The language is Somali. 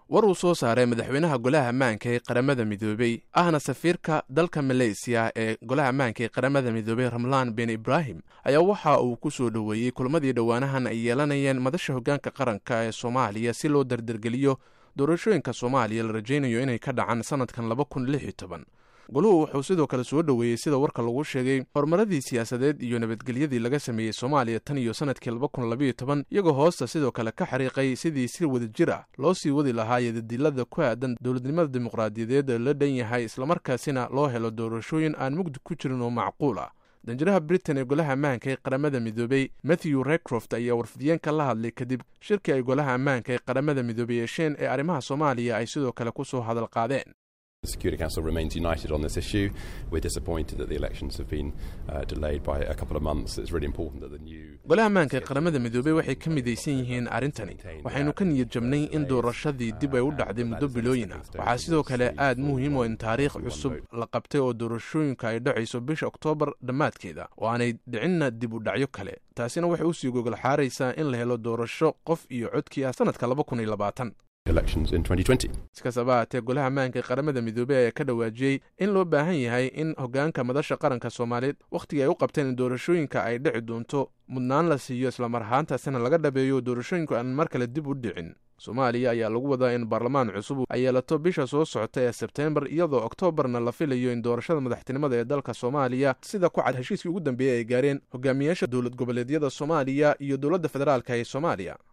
war uu soo saaray madaxweynaha golaha ammaanka ee qaramada midoobey ahna safiirka dalka maleysiya ee golaha ammaanka ee qaramada midoobey ramlaan ben ibraahim ayaa waxa uu ku soo dhoweeyey kulmadii dhowaanahan ay yeelanayeen madasha hoggaanka qaranka ee soomaaliya si loo dardargeliyo doorashooyinka soomaaliya la rajaynayo inay ka dhacaan sanadkan laba kun lix iyo toban goluhu wuxuu sidoo kale soo dhoweeyey sida warka lagu sheegay horumaradii siyaasadeed iyo nabadgelyadii laga sameeyey soomaaliya tan iyo sanadkii laba kun labayo toban iyagoo hoosta sidoo kale ka xariiqay sidii si wadajir ah loo sii wadi lahaa yadadilada ku aadan dowladnimada dimuqraadiyadeed la dhan yahay islamarkaasina loo helo doorashooyin aan mugdi ku jirin oo macquul ah danjiraha britain ee golaha ammaanka ee qaramada midoobey matthew recroft ayaa warfidiyeenka la hadlay kadib shirkii ay golaha ammaanka ee qaramada midoobey yeesheen ee arrimaha soomaaliya ay sidoo kale ku soo hadal qaadeen The Security Council remains united on this issue. We're disappointed that the elections have been uh, delayed by a couple of months. It's really important that the new golaha ammaanka ee qaramada midoobey waxay ka midaysan yihiin arrintani waxaynu ka niyad jabnay in doorashadii dib ay u dhacday muddo bilooyin ah waxaa sidoo kale aad muhiim oo in taariikh cusub la qabtay oo doorashooyinka ay dhacayso bisha oktoobar dhammaadkeeda oo aanay dhicinna dib u dhacyo kale taasina waxay usii gogol xaaraysaa in la helo doorasho qof iyo codkii ah sanadka laba kun iyo labaatan elections in 2020. iskastaba haatee golaha ammaanka ee qaramada midoobey ayaa ka dhawaajiyey in loo baahan yahay in hoggaanka madasha qaranka soomaaliyeed wakhtigii ay u qabteen in doorashooyinka ay dhici doonto mudnaan la siiyo islamar ahaantaasina laga dhabeeyo doorashooyinku aan mar kale dib u dhicin soomaaliya ayaa lagu wadaa in baarlamaan cusub ay yeelato bisha soo socota ee sebteembar iyadoo oktoobarna la filayo in doorashada madaxtinimada ee dalka soomaaliya sida ku cad heshiiskii ugu dambeeyey ay gaareen hogaamiyaasha dowlad goboleedyada soomaaliya iyo dowladda federaalka ee soomaaliya